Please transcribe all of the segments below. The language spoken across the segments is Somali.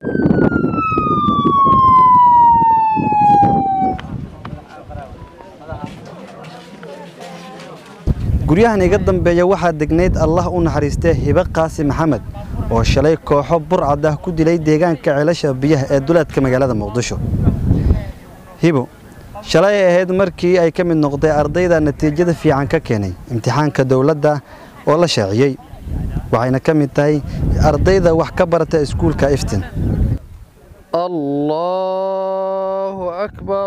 guryahan iga dambeeya waxaa degnayd allah u naxariistee hibe qaasi maxamed oo shalay kooxo burcad ah ku dilay deegaanka ceelasha biyaha ee duleedka magaalada muqdisho hibo shalay ay ahayd markii ay ka mid noqday ardayda natiijada fiican ka keenay imtixaanka dowladda oo la shaaciyey waxayna ka mid tahay ardayda wax ka barata iskuulka iftin allahu akbar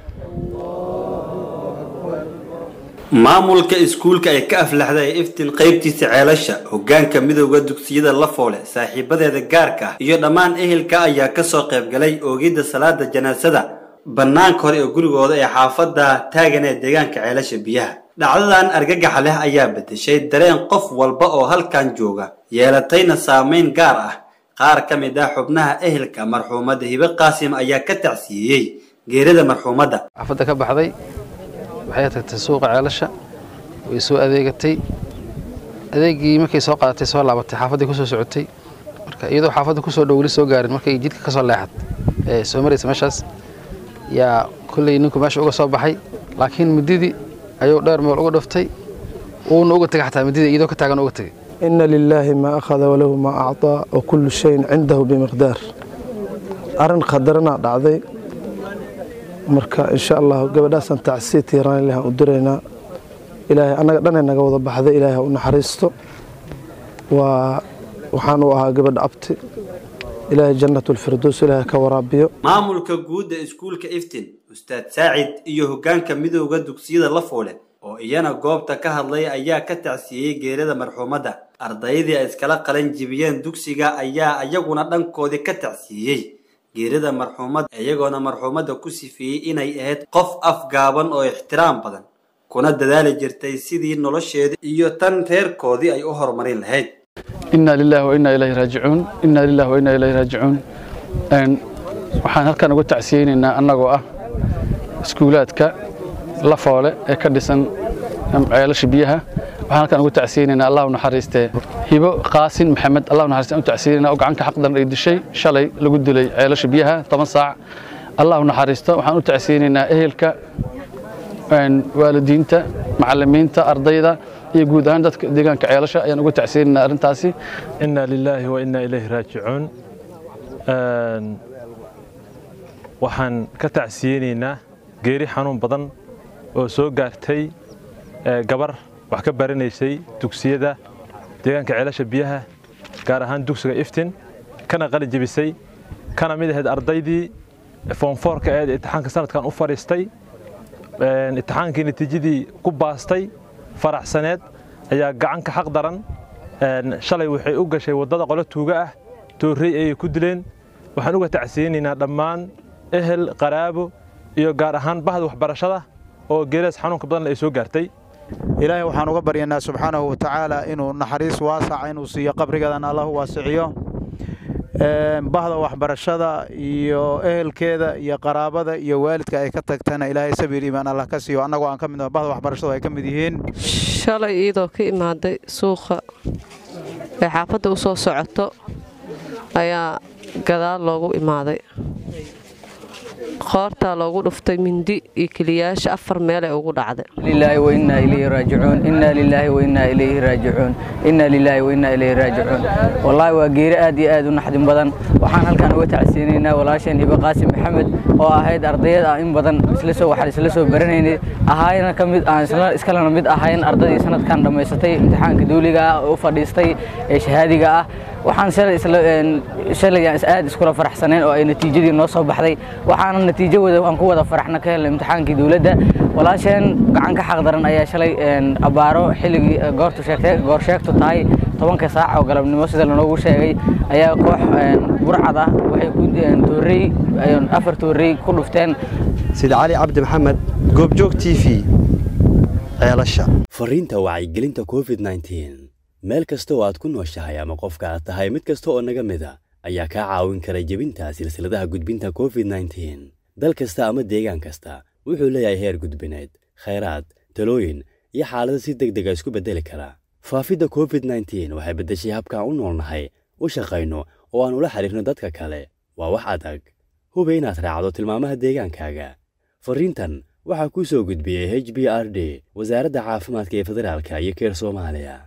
maamulka iskuulka ay ka aflaxday ee iftin qaybtiisa ceelasha hoggaanka midowda dugsiyada la foole saaxiibadeeda gaarka ah iyo dhammaan ehelka ayaa ka soo qaybgalay oogidda salaada janaasada bannaanka hore ee gurigooda ee xaafadda taagan ee deegaanka ceelasha biyaha dhacdadan argagaxa leh ayaa beddeshay dareen qof walba oo halkan jooga yeelatayna saamayn gaar ah qaar ka mid ah xubnaha ehelka marxuumadda hibe qaasim ayaa ka tacsiiyey geerida marxuumadda xaafadda ka baxday waxay tagtay suuqa ceelasha way soo adeegatay adeegii markay soo qaadatay soo laabatay xaafaddii kusoo socotay marka iyadoo xaafadda kusoo dhow weli soo gaarin markay jidka ka soo leexad ee soo maraysa meeshaas yaa kolley ninku meesha uga soo baxay laakiin mididii ayuu dheer meel uga dhuftay uuna uga tegay xataa mididii iyadoo ka taagan uga tegay ina lilaahi maa akhada walahu maa acطaa wa kullu shayin cindahu bimiqdaar arrin khadarana dhacday marka insha allahu gabadhaasaan tacsiya tiiraan ilaah u diraynaa ilaahay annaga dhanay naga wada baxday ilaahay ha u naxariisto waa waxaan u ahaa gabadha abti ilaahay jannatulfirdows ilaahay ka waraabiyo maamulka guudda iskuulka iftin ustaad saacid iyo hoggaanka midowda dugsiyada la foole oo iyana goobta ka hadlay ayaa ka tacsiiyey geerida marxuumadda ardaydii ay iskala qalan jibiyeen dugsiga ayaa iyaguna dhankoodii ka tacsiiyey geerida marxuumadda iyagoona marxuumadda ku sifeeyey inay ahayd qof afgaaban oo ixtiraam badan kuna dadaali jirtay sidii nolosheeda iyo tan reerkoodii ay u horumarin lahayd inaa lilaahi wa innaa ilayhi raajicuun inaa lilaahi wa innaa ilayhi raajicuun waxaan halkan uga tacsiyeynaynaa annagoo ah iskuulaadka la foole ee ka dhisan ceelasha biyaha waxaan halkan uga tacsiyeynaynaa allah u naxariistee hibo qaasin maxamed allah u naxariistee u tacsiyeynaynaa oo gacanka xaqdan ay dishay shalay lagu dilay ceelasha biyaha toban saac allah u naxariisto waxaan u tacsiyeynaynaa ehelka waalidiinta macallimiinta ardayda iyo guud ahaan dadka deegaanka ceelasha ayaan uga tacsiyeynaynaa arrintaasi inaa lilaahi wa innaa ilayhi raajicuun waxaan ka tacsiyeynaynaa geeri xanuun badan oo soo gaartay gabar wax ka baranaysay dugsiyada deegaanka ceelasha biyaha gaar ahaan dugsiga iftin kana qali jebisay kana mid ahayd ardaydii foomfoorka eed imtixaanka sanadkan u fadhiistay imtixaankii natiijadii ku baastay faraxsaneed ayaa gacanka xaq daran shalay waxay u gashay waddada qolo tuuga ah toorrey ayay ku dileen waxaan uga tacsiyeynaynaa dhammaan ehel qaraabo iyo gaar ahaan bahda waxbarashada oo geeraas xanuunka badan ay soo gaartay ilaahay waxaan uga baryanaa subxaanahu wa tacaala inuu naxariis waasaca inuu siiyo qabrigadan allah u waasiciyo bahda waxbarashada iyo ehelkeeda iyo qaraabada iyo waalidka ay ka tagtana ilaahay sabiir iimaan allah ka siiyo annagoo aan ka mid bahda waxbarashadu ay ka mid yihiin shalay iyadoo ka imaaday suuqa ee xaafadda u soo socoto ayaa gadaal loogu imaaday qoortaa loogu dhuftay mindi iyo keliyaasha afar meel ee ugu dhacday لله وإنا إليه راجعون إنا لله وإنا إليه راجعون إنا لله وإنا إليه راجعون والله وغير آدي آد ونحدن بدن waxaan halkan uga tacsiinaynaa walaasheen hibe qaasim maxamed oo ahayd ardayad ah in badan isla soo waxaan isla soo baranaynay ahaayna ka mid aan isla iskalena mid ahayn ardaydii sanadkan dhammaysatay imtixaanka dawliga ah oo u fadhiistay ee shahaadiga ah waxaan shalay isla shalay aan aad iskula faraxsaneen oo ay natiijadii noo soo baxday waxaana natiijo wada aan ku wada faraxna ka helnay imtixaankii dawladda walaasheen gacan ka xaq daran ayaa shalay abaaro xilligii goortu sheegtay goor sheegtu tahay tobanka saac oo galabnimo sida lanoogu sheegay ayaa koox burcad ah waxay ku toorey afar toorey ku dhufteen sida cali cabdi maxamed goobjoog t v ceelasha fariinta wacyigelinta covid nteen meel kasta oo aad ku nooshahay ama qofka aad tahay mid kasta oo naga mid a ayaa kaa caawin kara jebinta silsiladaha gudbinta covid nteen dal kasta ama deegaan kasta wuxuu leeyahay heer gudbineed khayraad talooyin iyo xaalado si deg dega isku beddeli kara faafidda covid nteen waxay beddeshay habkaan u noolnahay u shaqayno oo aan ula xidhiirno dadka kale waa wax adag hubi inaad raacdo tilmaamaha deegaankaaga farriintan waxaa kuu soo gudbiyey h b r d wasaaradda caafimaadka ee federaalka iyo keer soomaaliya